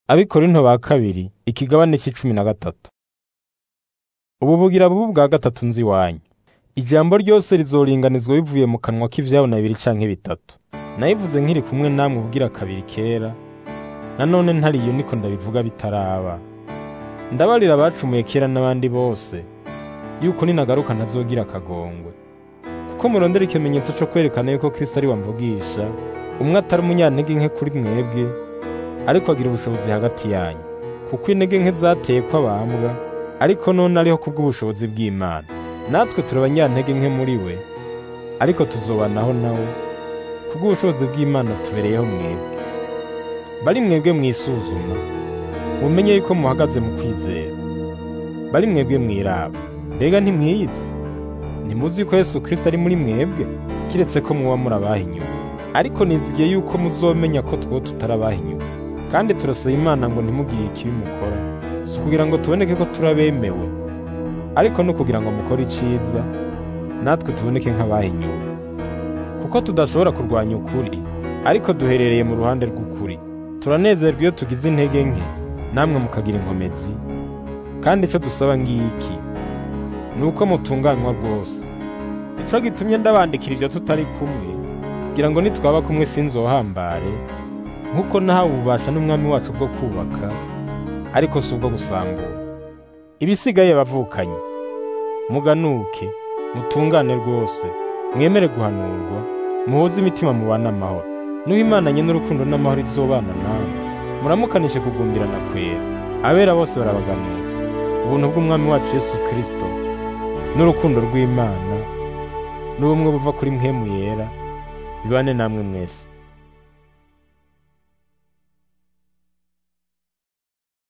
Abikorinto ba kabiri ikigabane c'icumi na gatatu. Ubu bugira bubu bwa gatatu nzi iwanyu. Ijambo ryose rizoringanizwa bivuye mu kanwa k'ivyabona bibiri canke bitatu. Nayivuze nkiri kumwe namwe ubugira kabiri kera, nanone ntariyo niko ndabivuga bitaraba. Ndabarira abacumuye kera n'abandi bose, yuko ninagaruka ntazogira akagongwe. Kuko murondera ikimenyetso co kwerekana yuko Kristo ari wamvugisha, umwe atari umunyantege nke kuri mwebwe, ariko agira ubushobozi hagati yanyu. Kuko intege nke zateye ko abambwa, ariko none ariho kubw'ubushobozi bw'Imana. Natwe turi abanyantege nke muri we, ariko tuzobanaho nawe, kubw'ubushobozi bw'Imana tubereyeho mwebwe. Bari mwebwe mwisuzuma, mumenye yuko muhagaze mu kwizera. Bari mwebwe mwiraba, mbega ntimwiyizi? Ntimuzi ko Yesu Kristo ari muri mwebwe, kiretse ko muba muri abahinyuwe. Ariko nizigiye yuko muzomenya ko two tutari abahinyuwe. Kandi turasaba Imana ngo ntimugire ikibi mukora, si ukugira ngo tuboneke ko turi abemewe, ariko no kugira ngo mukore iciza, natwe tuboneke nk'abahinyuwe. Kuko tudashobora kurwanya ukuri, ariko duherereye mu ruhande rw'ukuri. Turanezerwa iyo tugize intege nke, namwe mukagira inkomezi. Kandi ico dusaba ngiki, ni uko mutunganywa rwose. Nico gitumye ndabandikira ivyo tutari kumwe, kugira ngo nitwaba kumwe sinzohambare, nk'uko nahawe ububasha n'umwami wacu bwo kubaka, ariko si ubwo gusambura. Ibisigaye bavukanye, muganuke, mutungane rwose, mwemere guhanurwa, muhuze imitima mubane amahoro. Nuho Imana nyene urukundo n'amahoro izobana namwe, muramukanishe kugumbirana kwera. Abera bose barabaganutse. Ubuntu bw'Umwami wacu Yesu Kristo, n'urukundo rw'Imana, n'ubumwe buva kuri mpwemu yera, bibane namwe mwese.